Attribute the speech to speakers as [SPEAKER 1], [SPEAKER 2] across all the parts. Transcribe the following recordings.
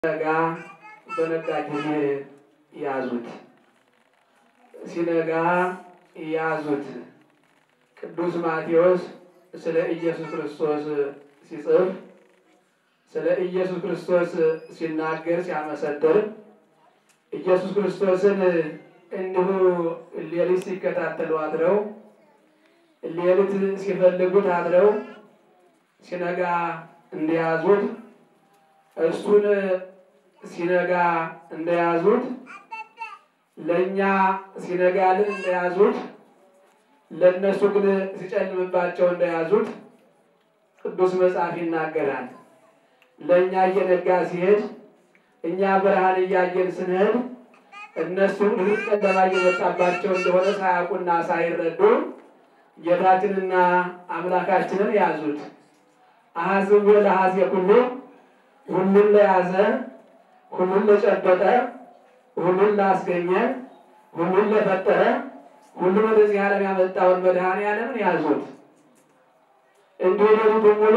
[SPEAKER 1] ሲነጋ በነጋ ጊዜ ያዙት፣ ሲነጋ ያዙት። ቅዱስ ማቴዎስ ስለ ኢየሱስ ክርስቶስ ሲጽፍ ስለ ኢየሱስ ክርስቶስ ሲናገር ሲያመሰጥር ኢየሱስ ክርስቶስን እንዲሁ ሌሊት ሲከታተሉ አድረው ሌሊት ሲፈልጉት አድረው ሲነጋ እንደያዙት እሱን ሲነጋ እንደያዙት ለእኛ ሲነጋልን እንደያዙት ለእነሱ ግን ሲጨልምባቸው እንደያዙት ቅዱስ መጽሐፍ ይናገራል። ለእኛ እየነጋ ሲሄድ እኛ ብርሃን እያየን ስንሄድ እነሱ ብዙ ጨለማ እየመጣባቸው እንደሆነ ሳያውቁና ሳይረዱ ጌታችንና አምላካችንን ያዙት። አሐዝቦ ለሐዜ ኩሉ ሁሉን ለያዘ ሁሉን ለጨበጠ ሁሉን ላስገኘ ሁሉን ለፈጠረ ሁሉን ወደዚህ ዓለም ያመጣውን መድኃኔዓለምን ያዙት። እንዲሁ ሌሊቱን ሙሉ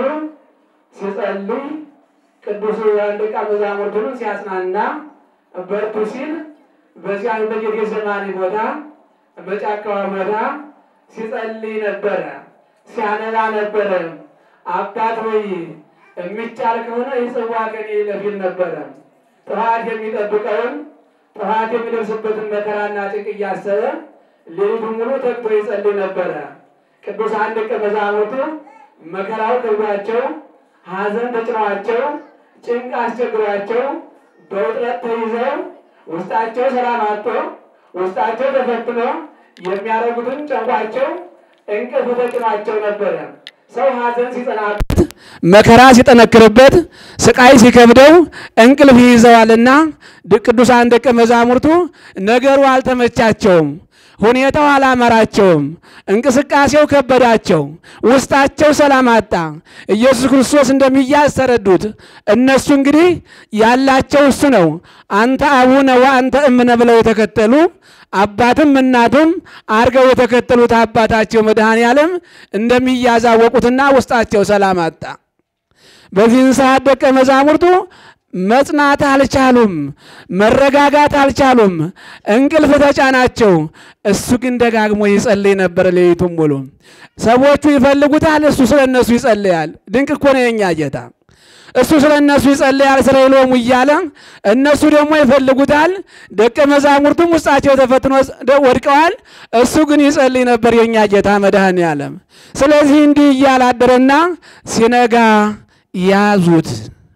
[SPEAKER 1] ሲጸልይ ቅዱስ ደቀ መዛሙርቱን ሲያጽናና በርቱ ሲል በዚያ በጌቴሴማኒ ቦታ በጫካዋ ቦታ ሲጸልይ ነበረ፣ ሲያነባ ነበረ። አባት ወይ የሚቻል ከሆነ ይህ ጽዋ ከኔ ይለፊል ነበረ። ጥፋት የሚጠብቀውን ጥፋት የሚደርስበትን መከራና ጭንቅ እያሰበ ሌሊቱን ሙሉ ተግቶ ይጸልይ ነበረ። ቅዱሳን ደቀ መዛሙርቱ መከራው ከብዷቸው፣ ሐዘን ተጭኗቸው፣ ጭንቅ አስቸግሯቸው፣ በውጥረት ተይዘው ውስጣቸው ሰላም አጥቶ ውስጣቸው ተፈትኖ የሚያደርጉትን ጨንቋቸው እንቅልፍ ተጭኗቸው ነበረ። ሰው ሐዘን ሲጸናበት መከራ ሲጠነክርበት ስቃይ ሲከብደው እንቅልፍ ይይዘዋልና ቅዱሳን ደቀ መዛሙርቱ ነገሩ አልተመቻቸውም። ሁኔታው አላመራቸውም። እንቅስቃሴው ከበዳቸው። ውስጣቸው ሰላም አጣ። ኢየሱስ ክርስቶስ እንደሚያዝ ተረዱት። እነሱ እንግዲህ ያላቸው እሱ ነው። አንተ አቡነ ወአንተ እምነ ብለው የተከተሉ አባትም እናትም አርገው የተከተሉት አባታቸው መድኃኔዓለም እንደሚያዝ አወቁትና ውስጣቸው ሰላም አጣ። በዚህን ሰዓት ደቀ መዛሙርቱ መጽናት አልቻሉም። መረጋጋት አልቻሉም። እንቅልፍ ተጫናቸው። እሱ ግን ደጋግሞ ይጸልይ ነበር ሌሊቱን ሙሉ። ሰዎቹ ይፈልጉታል፣ እሱ ስለ እነሱ ይጸልያል። ድንቅ እኮ ነው የእኛ ጌታ። እሱ ስለ እነሱ ይጸልያል ስለ ይሎሙ እያለ እነሱ ደግሞ ይፈልጉታል። ደቀ መዛሙርቱም ውስጣቸው ተፈትኖ ወድቀዋል። እሱ ግን ይጸልይ ነበር የእኛ ጌታ መድኃኔዓለም። ስለዚህ እንዲህ እያለ አደረና ሲነጋ ያዙት።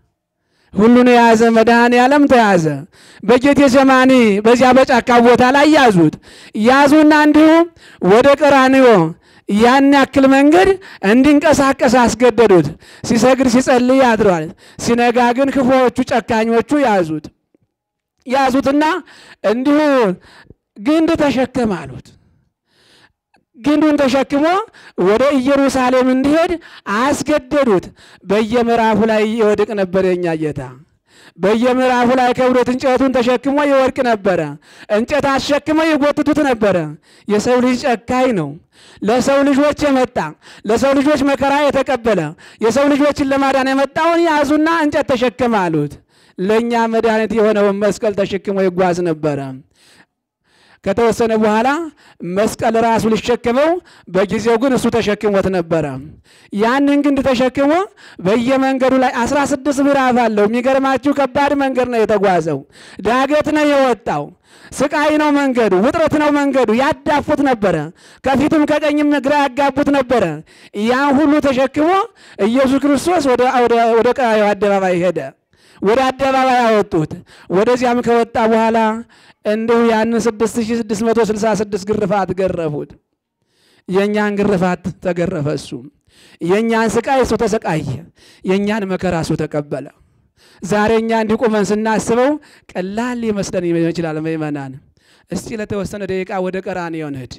[SPEAKER 1] ሁሉን የያዘ መድኃኔዓለም ተያዘ። በጌቴሴማኒ በዚያ በጫካ ቦታ ላይ ያዙት። ያዙና እንዲሁ ወደ ቀራንዮ ያን ያክል መንገድ እንዲንቀሳቀስ አስገደዱት። ሲሰግድ ሲጸልይ አድሯል። ሲነጋ ግን ክፉዎቹ ጨካኞቹ ያዙት። ያዙትና እንዲሁ ግንድ ተሸከም አሉት። ግንዱን ተሸክሞ ወደ ኢየሩሳሌም እንዲሄድ አስገደዱት። በየምዕራፉ ላይ ይወድቅ ነበር የኛ ጌታ። በየምዕራፉ ላይ ከብዶት እንጨቱን ተሸክሞ ይወድቅ ነበረ። እንጨት አስሸክመው ይጎትቱት ነበረ። የሰው ልጅ ጨካኝ ነው። ለሰው ልጆች የመጣ ለሰው ልጆች መከራ የተቀበለ የሰው ልጆችን ለማዳን የመጣውን ያዙና እንጨት ተሸክመ አሉት። ለእኛ መድኃኒት የሆነውን መስቀል ተሸክሞ ይጓዝ ነበረ። ከተወሰነ በኋላ መስቀል ራሱ ሊሸክመው በጊዜው ግን እሱ ተሸክሞት ነበረ። ያንን ግንድ ተሸክሞ በየመንገዱ ላይ አስራ ስድስት ምዕራፍ አለው። የሚገርማችሁ ከባድ መንገድ ነው የተጓዘው። ዳገት ነው የወጣው። ስቃይ ነው መንገዱ፣ ውጥረት ነው መንገዱ። ያዳፉት ነበረ፣ ከፊትም ከቀኝም ግራ ያጋቡት ነበረ። ያን ሁሉ ተሸክሞ ኢየሱስ ክርስቶስ ወደ ቀራንዮ አደባባይ ሄደ። ወደ አደባባይ አወጡት። ወደዚያም ከወጣ በኋላ እንዲሁ ያንን 6666 ግርፋት ገረፉት። የእኛን ግርፋት ተገረፈ እሱ። የእኛን ስቃይ እሱ ተሰቃየ። የእኛን መከራ እሱ ተቀበለ። ዛሬ እኛ እንዲቁመን ስናስበው ቀላል ሊመስለን ይችላል። ምእመናን እስቲ ለተወሰነ ደቂቃ ወደ ቀራንዮ እንሂድ።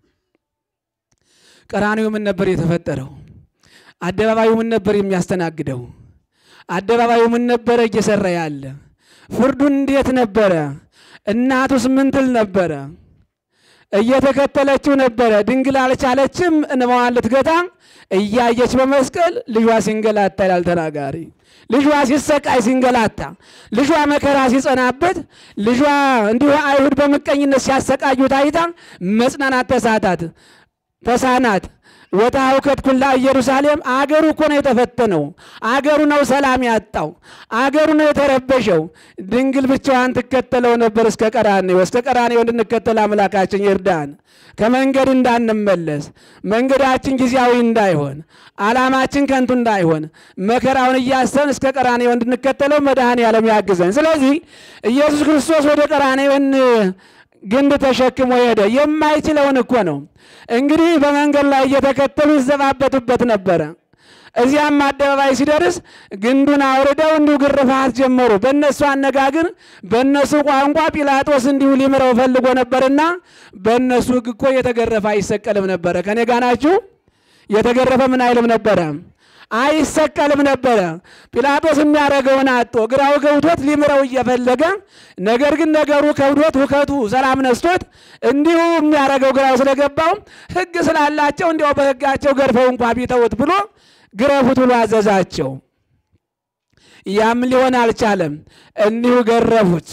[SPEAKER 1] ቀራንዮ ምን ነበር የተፈጠረው? አደባባዩ ምን ነበር የሚያስተናግደው? አደባባዩ ምን ነበረ እየሰራ ያለ? ፍርዱን እንዴት ነበረ? እናቱስ ምን ትል ነበረ? እየተከተለችው ነበረ። ድንግል አልቻለችም እንባዋን ልትገታ እያየች በመስቀል ልጇ ሲንገላታ ይላል ተናጋሪ። ልጇ ሲሰቃይ ሲንገላታ፣ ልጇ መከራ ሲጸናበት፣ ልጇ እንዲሁ አይሁድ በምቀኝነት ሲያሰቃዩት አይታ መጽናናት ተሳታት ተሳናት። ወታውከት ኩላ ኢየሩሳሌም አገሩ እኮ ነው የተፈተነው። አገሩ ነው ሰላም ያጣው። አገሩ ነው የተረበሸው። ድንግል ብቻዋን ትከተለው ነበር እስከ ቀራኔው። እስከ ቀራኔው እንድንከተል አምላካችን ይርዳን። ከመንገድ እንዳንመለስ፣ መንገዳችን ጊዜያዊ እንዳይሆን፣ ዓላማችን ከንቱ እንዳይሆን፣ መከራውን እያሰብን እስከ ቀራኔው እንድንከተለው መድኃኔዓለም ያግዘን። ስለዚህ ኢየሱስ ክርስቶስ ወደ ቀራኔውን ግንድ ተሸክሞ ሄደ። የማይችለውን እኮ ነው እንግዲህ በመንገድ ላይ እየተከተሉ ይዘባበቱበት ነበረ። እዚያም አደባባይ ሲደርስ ግንዱን አውርደው እንዲሁ ግርፋት ጀመሩ። በእነሱ አነጋግር፣ በእነሱ ቋንቋ ጲላጦስ እንዲሁ ሊምረው ፈልጎ ነበርና በእነሱ ሕግ እኮ የተገረፈ አይሰቀልም ነበረ። ከኔ ጋ ናችሁ? የተገረፈ ምን አይልም ነበረ አይሰቀልም ነበረ። ጲላጦስ የሚያደርገውን አጦ ግራው ገብቶት ሊምረው እየፈለገ ነገር ግን ነገሩ ከብዶት ሁከቱ ሰላም ነስቶት እንዲሁ የሚያደርገው ግራው ስለገባው ሕግ ስላላቸው እንዲያው በሕጋቸው ገርፈው እንኳ ቢተውት ብሎ ግረፉት ብሎ አዘዛቸው። ያም ሊሆን አልቻለም። እንዲሁ ገረፉት።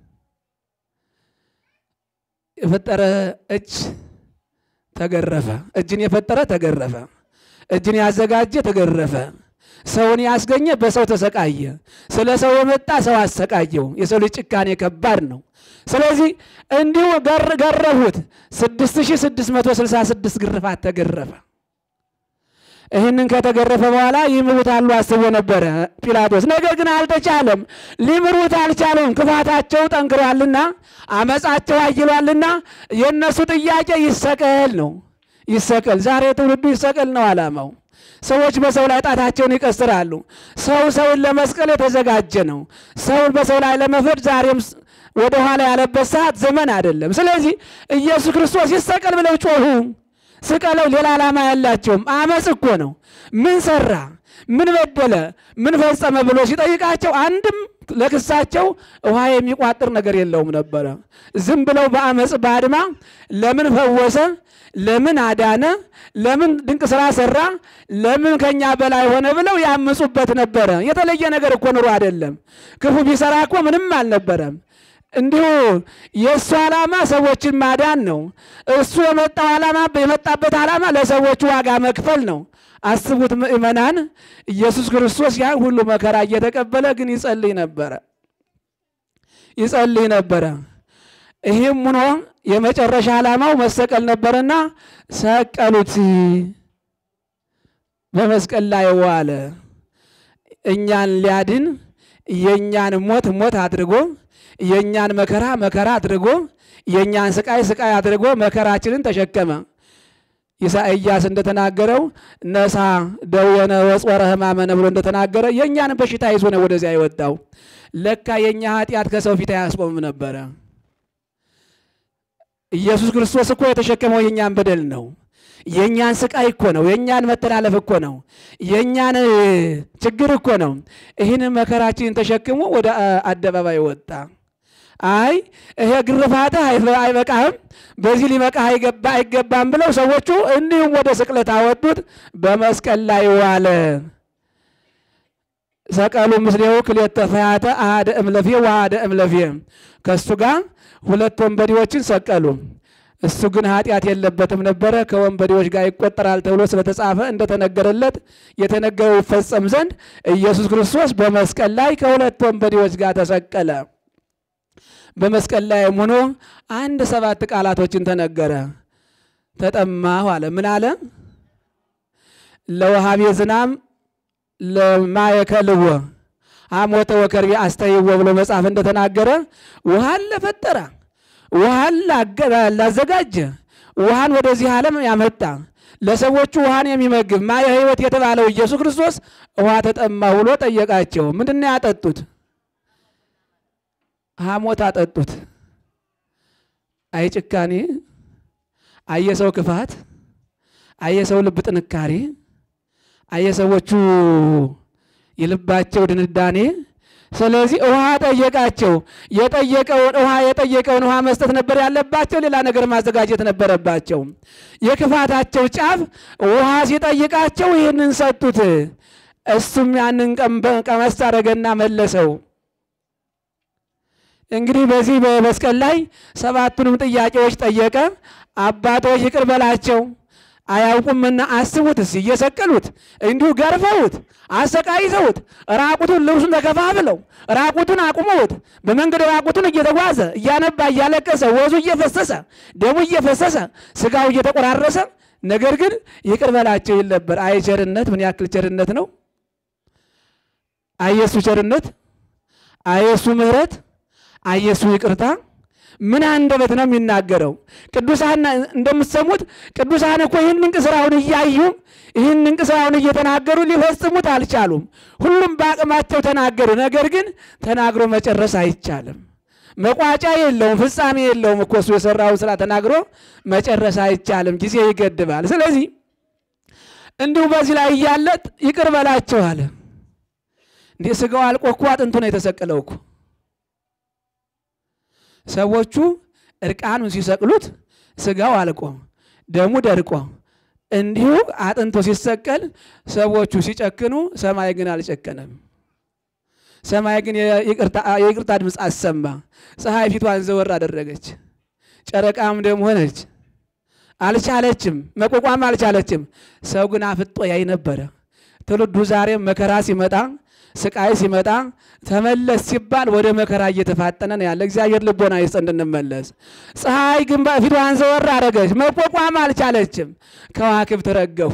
[SPEAKER 1] የፈጠረ እጅ ተገረፈ። እጅን የፈጠረ ተገረፈ። እጅን ያዘጋጀ ተገረፈ። ሰውን ያስገኘ በሰው ተሰቃየ። ስለ ሰው የመጣ ሰው አሰቃየው። የሰው ልጅ ጭካኔ ከባድ ነው። ስለዚህ እንዲሁ ገረፉት። 6666 ግርፋት ተገረፈ። ይህንን ከተገረፈ በኋላ ይምሩታሉ አስቦ ነበረ ጲላጦስ። ነገር ግን አልተቻለም። ሊምሩት አልቻለም። ክፋታቸው ጠንክሯልና፣ አመፃቸው አይሏልና የእነሱ ጥያቄ ይሰቀል ነው ይሰቀል። ዛሬ ትውልዱ ይሰቀል ነው ዓላማው። ሰዎች በሰው ላይ ጣታቸውን ይቀስራሉ። ሰው ሰውን ለመስቀል የተዘጋጀ ነው። ሰውን በሰው ላይ ለመፍረድ ዛሬም ወደ ኋላ ያለበት ሰዓት ዘመን አይደለም። ስለዚህ ኢየሱስ ክርስቶስ ይሰቀል ብለው ጮሁ። ስቀለው ሌላ ዓላማ ያላቸውም አመፅ እኮ ነው። ምን ሰራ፣ ምን በደለ፣ ምን ፈጸመ ብሎ ሲጠይቃቸው አንድም ለክሳቸው ውሃ የሚቋጥር ነገር የለውም ነበረ። ዝም ብለው በአመፅ በአድማ ለምን ፈወሰ ለምን አዳነ? ለምን ድንቅ ስራ ሰራ? ለምን ከኛ በላይ ሆነ ብለው ያምፁበት ነበረ። የተለየ ነገር እኮ ኑሮ አይደለም። ክፉ ቢሰራ እኮ ምንም አልነበረም። እንዲሁ የእሱ ዓላማ ሰዎችን ማዳን ነው። እሱ የመጣው ዓላማ የመጣበት ዓላማ ለሰዎች ዋጋ መክፈል ነው። አስቡት ምእመናን፣ ኢየሱስ ክርስቶስ ያን ሁሉ መከራ እየተቀበለ ግን ይጸልይ ነበረ ይጸልይ ነበረ። ይህም ሆኖ የመጨረሻ ዓላማው መሰቀል ነበርና ሰቀሉት። በመስቀል ላይ ዋለ። እኛን ሊያድን የእኛን ሞት ሞት አድርጎ የእኛን መከራ መከራ አድርጎ የእኛን ስቃይ ስቃይ አድርጎ መከራችንን ተሸከመ። ኢሳይያስ እንደተናገረው ነሳ ደዌነ ወጾረ ሕማመነ ብሎ እንደተናገረ የእኛን በሽታ ይዞ ነው ወደዚያ የወጣው። ለካ የእኛ ኃጢአት ከሰው ፊት አያስቆምም ነበረ። ኢየሱስ ክርስቶስ እኮ የተሸከመው የእኛን በደል ነው። የእኛን ስቃይ እኮ ነው። የእኛን መተላለፍ እኮ ነው። የእኛን ችግር እኮ ነው። ይህን መከራችንን ተሸክሞ ወደ አደባባይ ወጣ። አይ ይሄ ግርፋትህ አይበቃህም፣ በዚህ ሊበቃህ አይገባም ብለው ሰዎቹ እንዲሁም ወደ ስቅለት አወጡት። በመስቀል ላይ ዋለ። ሰቀሉ ምስሌሁ ክልኤተ ፈያተ አሐደ እምለፌ ወአሐደ እምለፌ ከእሱ ጋር ሁለት ወንበዴዎችን ሰቀሉ። እሱ ግን ኃጢአት የለበትም ነበረ፣ ከወንበዴዎች ጋር ይቆጠራል ተብሎ ስለተጻፈ እንደተነገረለት የተነገረው ይፈጸም ዘንድ ኢየሱስ ክርስቶስ በመስቀል ላይ ከሁለት ወንበዴዎች ጋር ተሰቀለ። በመስቀል ላይም ሆኖ አንድ ሰባት ቃላቶችን ተነገረ። ተጠማሁ አለ። ምን አለ? ለወሃቤ ዝናም ለማየከልዎ ሐሞተ ወከርቤ አስተይዎ ብሎ መጽሐፍ እንደተናገረ ውሃን ለፈጠረ ውሃን ላዘጋጀ ውሃን ወደዚህ ዓለም ያመጣ ለሰዎቹ ውሃን የሚመግብ ማየ ሕይወት የተባለው ኢየሱስ ክርስቶስ ውሃ ተጠማሁ ብሎ ጠየቃቸው። ምንድን ነው ያጠጡት? ሐሞት አጠጡት። አይ ጭካኔ፣ አየሰው ክፋት፣ አየሰው ልብ ጥንካሬ፣ አየሰዎቹ የልባቸው ድንዳኔ ስለዚህ ውሃ ጠየቃቸው። የጠየቀውን ውሃ የጠየቀውን ውሃ መስጠት ነበር ያለባቸው። ሌላ ነገር ማዘጋጀት ነበረባቸው። የክፋታቸው ጫፍ ውሃ ሲጠይቃቸው ይህንን ሰጡት። እሱም ያንን ቀመስ አደረገና መለሰው። እንግዲህ በዚህ በመስቀል ላይ ሰባቱንም ጥያቄዎች ጠየቀ። አባቶች ይቅር በላቸው አያውቁምና አስቡት። እስኪ እየሰቀሉት እንዲሁ ገርፈውት አሰቃይተውት ራቁቱን ልብሱን ተከፋፍለው ራቁቱን አቁመውት በመንገድ ራቁቱን እየተጓዘ እያነባ እያለቀሰ ወዙ እየፈሰሰ ደሙ እየፈሰሰ ስጋው እየተቆራረሰ ነገር ግን ይቅር በላቸው ይል ነበር። አይ ቸርነት ምን ያክል ቸርነት ነው! አየሱ ቸርነት፣ አየሱ ምሕረት፣ አየሱ ይቅርታ ምን አንደበት ነው የሚናገረው? ቅዱሳን እንደምትሰሙት ቅዱሳን እኮ ይህን እንቅ ስራውን እያዩ ይህን እንቅ ስራውን እየተናገሩ ሊፈጽሙት አልቻሉም። ሁሉም በአቅማቸው ተናገሩ። ነገር ግን ተናግሮ መጨረስ አይቻልም። መቋጫ የለውም፣ ፍጻሜ የለውም እኮ እሱ የሰራውን ስራ ተናግሮ መጨረስ አይቻልም። ጊዜ ይገድባል። ስለዚህ እንዲሁ በዚህ ላይ እያለ ይቅር በላቸው አለ። እንዲህ ስጋው አልቆ እኮ አጥንቱ ነው የተሰቀለው እኮ ሰዎቹ እርቃኑን ሲሰቅሉት ስጋው አልቆ ደሙ ደርቆ እንዲሁ አጥንቶ ሲሰቀል ሰዎቹ ሲጨክኑ፣ ሰማይ ግን አልጨከነም። ሰማይ ግን የይቅርታ ድምፅ አሰማ። ፀሐይ ፊቷን ዘወር አደረገች፣ ጨረቃም ደም ሆነች። አልቻለችም፣ መቋቋም አልቻለችም። ሰው ግን አፍጦ ያይ ነበረ። ትውልዱ ዛሬም መከራ ሲመጣ ስቃይ ሲመጣ ተመለስ ሲባል ወደ መከራ እየተፋጠነ ነው ያለ። እግዚአብሔር ልቦና ይስጥ እንድንመለስ። ፀሐይ ግን ፊቷን ዘወር አደረገች፣ መቋቋም አልቻለችም። ከዋክብት ረገፉ፣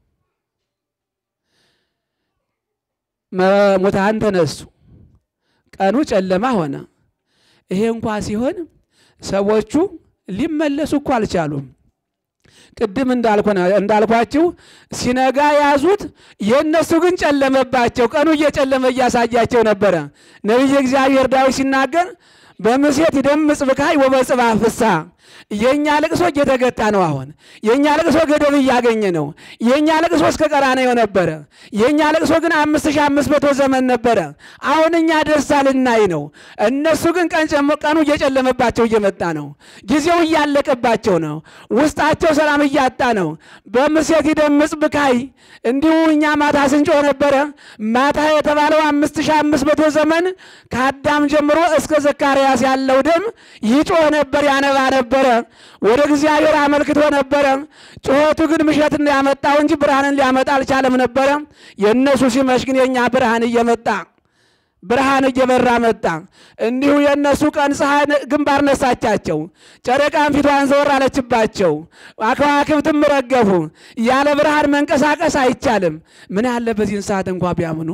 [SPEAKER 1] ሙታን ተነሱ፣ ቀኑ ጨለማ ሆነ። ይሄ እንኳ ሲሆን ሰዎቹ ሊመለሱ እኮ አልቻሉም። ቅድም እንዳልኳችሁ ሲነጋ ያዙት፣ የእነሱ ግን ጨለመባቸው። ቀኑ እየጨለመ እያሳያቸው ነበረ። ነቢየ እግዚአብሔር ዳዊት ሲናገር በምሴት ይደምጽ ብካይ ወበጽባ ፍስሐ የእኛ ልቅሶ እየተገታ ነው። አሁን የእኛ ልቅሶ ገደብ እያገኘ ነው። የእኛ ልቅሶ እስከ ቀራንዮ ነበረ። የእኛ ልቅሶ ግን አምስት ሺህ አምስት መቶ ዘመን ነበረ። አሁን እኛ ደስታ ልናይ ነው። እነሱ ግን ቀኑ እየጨለመባቸው እየመጣ ነው። ጊዜው እያለቀባቸው ነው። ውስጣቸው ሰላም እያጣ ነው። በምሴት ይደምጽ ብካይ እንዲሁ እኛ ማታ ስንጮህ ነበረ። ማታ የተባለው አምስት ሺህ አምስት መቶ ዘመን ከአዳም ጀምሮ እስከ ዘካርያስ ያለው ደም ይጮህ ነበር፣ ያነባ ነበረ ወደ እግዚአብሔር አመልክቶ ነበረ። ጩኸቱ ግን ምሸትን ያመጣው እንጂ ብርሃንን ሊያመጣ አልቻለም ነበረ። የእነሱ ሲመሽ ግን የእኛ ብርሃን እየመጣ ብርሃን እየበራ መጣ። እንዲሁ የእነሱ ቀን ፀሐይ ግንባር ነሳቻቸው፣ ጨረቃን ፊቷን ዘወር አለችባቸው፣ ከዋክብትም ረገፉ። ያለ ብርሃን መንቀሳቀስ አይቻልም። ምን ያለ በዚህን ሰዓት እንኳ ቢያምኑ፣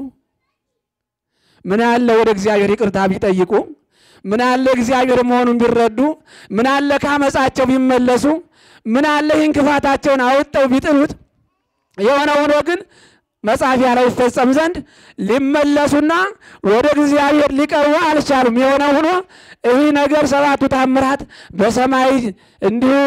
[SPEAKER 1] ምን ያለ ወደ እግዚአብሔር ይቅርታ ቢጠይቁ ምን አለ እግዚአብሔር መሆኑን ቢረዱ፣ ምን አለ ካመፃቸው ቢመለሱ፣ ምን አለ ይህን ክፋታቸውን አውጠው ቢጥሉት። የሆነ ሆኖ ግን መጻፊያ ላይ ይፈጸም ዘንድ ሊመለሱና ወደ እግዚአብሔር ሊቀርቡ አልቻሉም። የሆነ ሆኖ ይህ ነገር ሰባቱ ታምራት በሰማይ እንዲሁ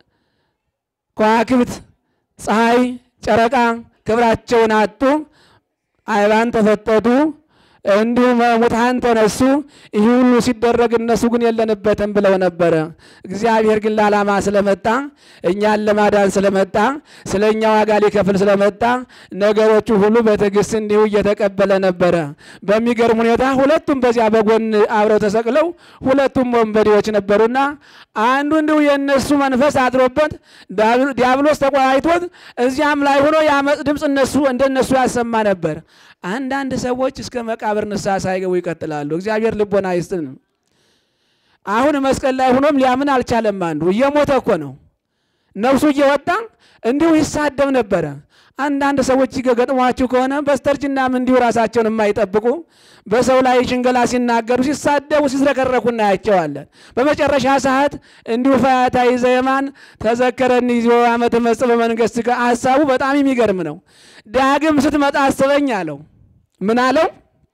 [SPEAKER 1] ከዋክብት፣ ፀሐይ፣ ጨረቃ ክብራቸውን አጡ፣ አይባን ተፈጠጡ እንዲሁም ሙታን ተነሱ። ይህ ሁሉ ሲደረግ እነሱ ግን የለንበትም ብለው ነበረ። እግዚአብሔር ግን ለዓላማ ስለመጣ እኛን ለማዳን ስለመጣ ስለ እኛ ዋጋ ሊከፍል ስለመጣ ነገሮቹ ሁሉ በትዕግስት እንዲሁ እየተቀበለ ነበረ። በሚገርም ሁኔታ ሁለቱም በዚያ በጎን አብረው ተሰቅለው ሁለቱም ወንበዴዎች ነበሩና አንዱ እንዲሁ የእነሱ መንፈስ አድሮበት ዲያብሎስ ተቆራይቶት እዚያም ላይ ሆኖ የአመፅ ድምፅ እነሱ እንደነሱ ያሰማ ነበር። አንዳንድ ሰዎች እስከ መቃብር ንስሐ ሳይገቡ ይቀጥላሉ። እግዚአብሔር ልቦና ይስጥን። አሁን መስቀል ላይ ሆኖም ሊያምን አልቻለም። አንዱ እየሞተ እኮ ነው፣ ነፍሱ እየወጣ እንዲሁ ይሳደብ ነበረ። አንዳንድ ሰዎች ገጥሟችሁ ከሆነ በስተርጅናም እንዲሁ ራሳቸውን የማይጠብቁ በሰው ላይ ሽንገላ ሲናገሩ፣ ሲሳደቡ፣ ሲዝረከረኩ እናያቸዋለን። በመጨረሻ ሰዓት እንዲሁ ፈያታዊ ዘየማን ተዘከረኒ ዚዮ ዓመ ትመጽእ በመንግሥትከ ሀሳቡ በጣም የሚገርም ነው። ዳግም ስትመጣ አስበኝ አለው። ምን አለው?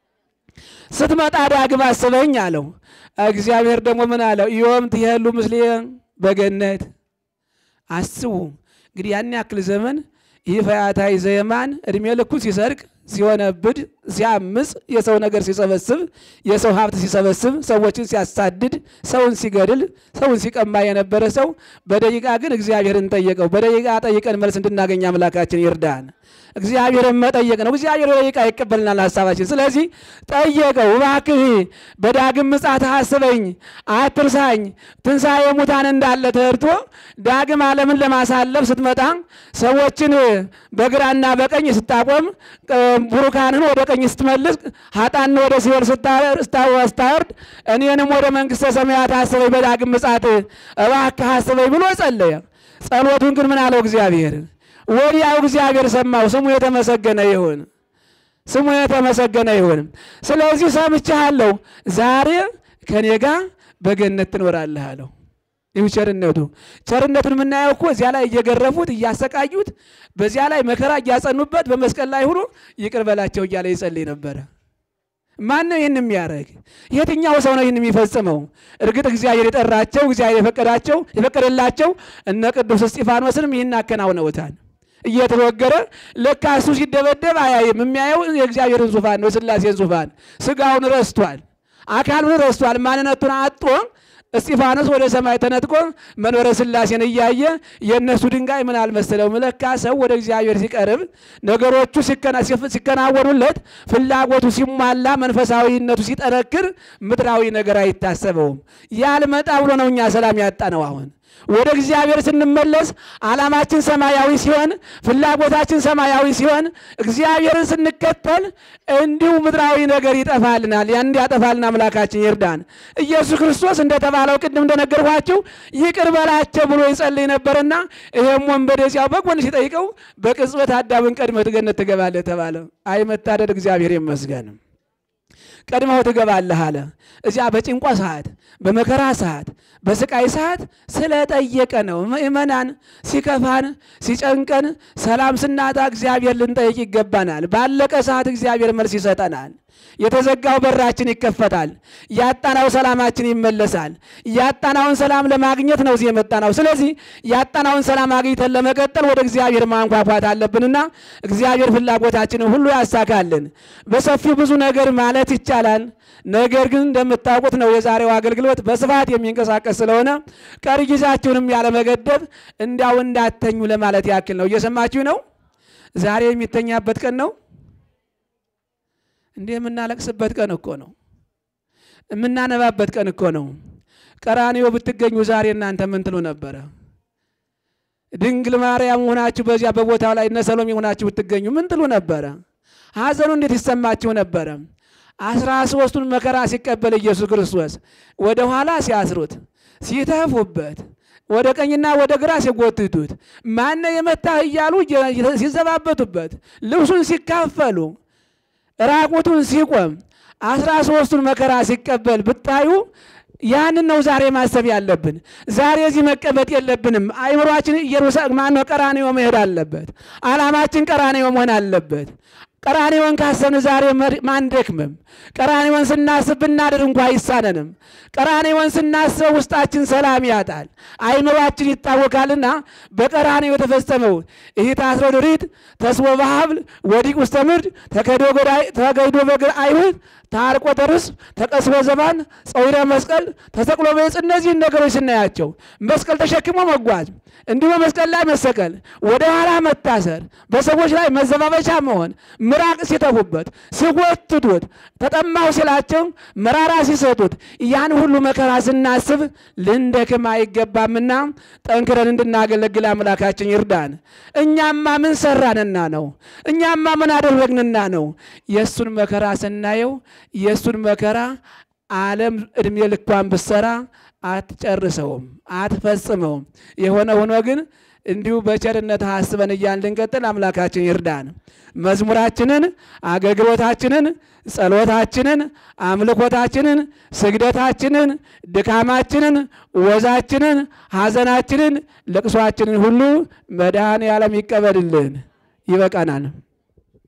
[SPEAKER 1] ስትመጣ ዳግም አስበኝ አለው። እግዚአብሔር ደግሞ ምን አለው? ዮም ትሄሉ ምስሌ በገነት አስቡ። እንግዲህ ያን ያክል ዘመን ይህ ፈያታዊ ዘየማን እድሜ ልኩ ሲሰርቅ ሲወነብድ ሲያምፅ፣ የሰው ነገር ሲሰበስብ፣ የሰው ሀብት ሲሰበስብ፣ ሰዎችን ሲያሳድድ፣ ሰውን ሲገድል፣ ሰውን ሲቀማ የነበረ ሰው በደቂቃ ግን እግዚአብሔርን ጠየቀው። በደቂቃ ጠይቀን መልስ እንድናገኝ አምላካችን ይርዳን። እግዚአብሔርን መጠየቅ ነው። እግዚአብሔር በደቂቃ ይቀበልናል ሀሳባችን። ስለዚህ ጠየቀው፣ እባክህ በዳግም ምጽአት አስበኝ፣ አትርሳኝ። ትንሣኤ ሙታን እንዳለ ተርቶ ዳግም ዓለምን ለማሳለፍ ስትመጣ ሰዎችን በግራና በቀኝ ስታቆም፣ ቡሩካንን ወደ ቀኝ ስትመልስ፣ ሀጣን ወደ ሲኦል ስታወርድ፣ እኔንም ወደ መንግሥተ ሰማያት አስበኝ፣ በዳግም ምጽአት እባክህ አስበኝ ብሎ ጸለየ። ጸሎቱን ግን ምን አለው እግዚአብሔር? ወዲያው እግዚአብሔር ሰማው። ስሙ የተመሰገነ ይሁን፣ ስሙ የተመሰገነ ይሁን። ስለዚህ ሰምቻለሁ፣ ዛሬ ከኔ ጋር በገነት ትኖራለህ አለው። ይህ ቸርነቱ ቸርነቱን የምናየው እኮ እዚያ ላይ እየገረፉት እያሰቃዩት፣ በዚያ ላይ መከራ እያጸኑበት በመስቀል ላይ ሆኖ ይቅር በላቸው እያለ ይጸልይ ነበረ። ማን ነው ይህን የሚያደርግ? የትኛው ሰው ነው ይህን የሚፈጽመው? እርግጥ እግዚአብሔር የጠራቸው እግዚአብሔር የፈቀዳቸው የፈቀደላቸው እነ ቅዱስ እስጢፋኖስንም ይህን አከናውነውታል። እየተወገረ ለካ እሱ ሲደበደብ አያይም። የሚያየው የእግዚአብሔርን ዙፋን ነው፣ የሥላሴን ዙፋን። ስጋውን ረስቷል፣ አካሉን ረስቷል፣ ማንነቱን አጦ እስጢፋኖስ ወደ ሰማይ ተነጥቆ መንበረ ሥላሴን እያየ የእነሱ ድንጋይ ምን አልመሰለውም። ለካ ሰው ወደ እግዚአብሔር ሲቀርብ ነገሮቹ ሲከናወኑለት ፍላጎቱ ሲሟላ መንፈሳዊነቱ ሲጠነክር ምድራዊ ነገር አይታሰበውም። ያልመጣ ብሎ ነው እኛ ሰላም ያጣ ነው አሁን ወደ እግዚአብሔር ስንመለስ ዓላማችን ሰማያዊ ሲሆን ፍላጎታችን ሰማያዊ ሲሆን እግዚአብሔርን ስንከተል እንዲሁ ምድራዊ ነገር ይጠፋልናል። ያን እንዲያጠፋልን አምላካችን ይርዳን። ኢየሱስ ክርስቶስ እንደተባለው ቅድም እንደነገርኳችሁ ይቅር በላቸው ብሎ ይጸልይ ነበርና ይሄም ወንበዴ እዚያው በጎን ሲጠይቀው በቅጽበት አዳምን ቀድመህ ገነት ትገባለህ ተባለ። አይ መታደድ እግዚአብሔር ይመስገን። ቀድመው ትገባለህ አለ። እዚያ በጭንቋ ሰዓት፣ በመከራ ሰዓት፣ በስቃይ ሰዓት ስለጠየቀ ነው። ምእመናን ሲከፋን፣ ሲጨንቀን፣ ሰላም ስናጣ እግዚአብሔር ልንጠይቅ ይገባናል። ባለቀ ሰዓት እግዚአብሔር መልስ ይሰጠናል። የተዘጋው በራችን ይከፈታል። ያጣናው ሰላማችን ይመለሳል። ያጣናውን ሰላም ለማግኘት ነው እዚህ የመጣናው። ስለዚህ ያጣናውን ሰላም አግኝተን ለመቀጠል ወደ እግዚአብሔር ማንኳኳት አለብንና እግዚአብሔር ፍላጎታችንን ሁሉ ያሳካልን። በሰፊው ብዙ ነገር ማለት ይቻላል። ነገር ግን እንደምታውቁት ነው የዛሬው አገልግሎት በስፋት የሚንቀሳቀስ ስለሆነ ቀሪ ጊዜያችሁንም ያለመገደብ እንዲያው እንዳተኙ ለማለት ያክል ነው። እየሰማችሁ ነው። ዛሬ የሚተኛበት ቀን ነው። እንዲህ የምናለቅስበት ቀን እኮ ነው። የምናነባበት ቀን እኮ ነው። ቀራንዮ ብትገኙ ዛሬ እናንተ ምን ትሉ ነበረ? ድንግል ማርያም ሆናችሁ በዚያ በቦታው ላይ እነ ሰሎሜ ሆናችሁ ብትገኙ ምን ትሉ ነበረ? ሐዘኑ እንዴት ይሰማችሁ ነበረ? አስራ ሦስቱን መከራ ሲቀበል ኢየሱስ ክርስቶስ ወደ ኋላ ሲያስሩት፣ ሲተፉበት፣ ወደ ቀኝና ወደ ግራ ሲጎትቱት፣ ማነ የመታህ እያሉ ሲዘባበቱበት፣ ልብሱን ሲካፈሉ ራቁቱን ሲቆም አስራ ሦስቱን መከራ ሲቀበል ብታዩ ያንን ነው ዛሬ ማሰብ ያለብን። ዛሬ እዚህ መቀመጥ የለብንም። አይምሯችን ኢየሩሳሌም ማነው ቀራንዮ መሄድ አለበት። ዓላማችን ቀራንዮ መሆን አለበት። ቀራንዮን ካሰብን ዛሬ ማንደክምም። ቀራንዮን ስናስብ ብናድር እንኳ አይሳነንም። ቀራንዮን ስናስብ ውስጣችን ሰላም ያጣል፣ አይምሯችን ይታወካልና በቀራንዮ የተፈጸመው ይህ ታስሮ ድሪት ተስቦ በሀብል ወዲቅ ውስተ ምድር ተገይዶ በግር አይሁድ ታርቆ ተርስ ተቀስቦ ዘባን ጸዊረ መስቀል ተሰቅሎ በዕፅ እነዚህን ነገሮች ስናያቸው መስቀል ተሸክሞ መጓዝ እንዲሁ በመስቀል ላይ መሰቀል፣ ወደ ኋላ መታሰር፣ በሰዎች ላይ መዘባበቻ መሆን፣ ምራቅ ሲተፉበት፣ ሲጎትቱት፣ ተጠማሁ ሲላቸው መራራ ሲሰጡት፣ ያን ሁሉ መከራ ስናስብ ልንደክም አይገባምና ጠንክረን እንድናገለግል አምላካችን ይርዳን። እኛማ ምን ሰራንና ነው? እኛማ ምን አደረግንና ነው? የእሱን መከራ ስናየው የእሱን መከራ ዓለም ዕድሜ ልኳን ብትሰራ አትጨርሰውም፣ አትፈጽመውም። የሆነ ሆኖ ግን እንዲሁ በቸርነት አስበን እያን ልንቀጥል አምላካችን ይርዳን። መዝሙራችንን፣ አገልግሎታችንን፣ ጸሎታችንን፣ አምልኮታችንን፣ ስግደታችንን፣ ድካማችንን፣ ወዛችንን፣ ሐዘናችንን፣ ልቅሷችንን ሁሉ መድኃኔ ዓለም ይቀበልልን። ይበቃናል።